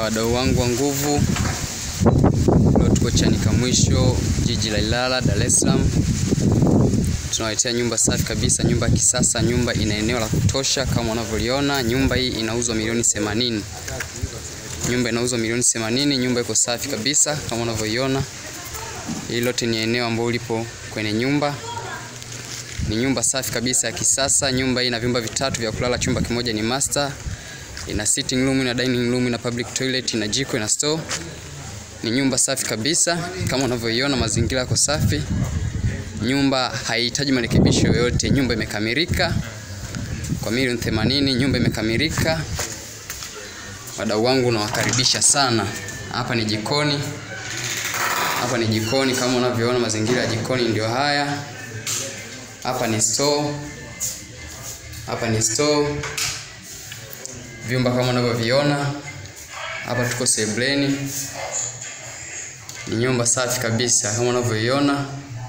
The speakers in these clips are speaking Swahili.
wadau wangu wa nguvu, leo tuko Chanika Mwisho, jiji la Ilala, Dar es Salaam. Tunawaletea nyumba safi kabisa, nyumba ya kisasa. Nyumba ina eneo la kutosha kama unavyoliona. Nyumba hii inauzwa milioni 80. Nyumba inauzwa milioni 80. Nyumba iko safi kabisa kama unavyoiona. Hii lote ni eneo ambalo lipo kwenye nyumba. Ni nyumba safi kabisa ya kisasa. Nyumba hii ina vyumba vitatu vya kulala, chumba kimoja ni master ina sitting room, ina dining room, ina public toilet, ina jiko, ina store. Ni nyumba safi kabisa kama unavyoiona, mazingira yako safi. Nyumba haihitaji marekebisho yoyote, nyumba imekamilika kwa milioni 80. Nyumba imekamilika. Wadau wangu nawakaribisha sana. Hapa ni jikoni, hapa ni jikoni kama unavyoona, mazingira ya jikoni ndio haya. Hapa ni store, hapa ni store vyumba kama unavyoviona hapa. Tuko sebuleni, ni nyumba safi kabisa kama unavyoiona,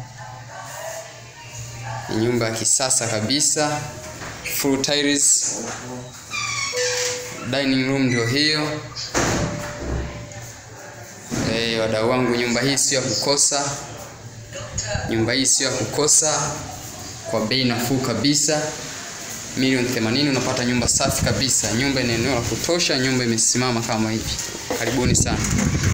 ni nyumba ya kisasa kabisa, full tiles. Dining room ndio hiyo. Eh, wadau wangu, nyumba hii sio ya kukosa, nyumba hii sio ya kukosa, kwa bei nafuu kabisa milioni 80 unapata nyumba safi kabisa. Nyumba ina eneo la kutosha, nyumba imesimama kama hivi. Karibuni sana.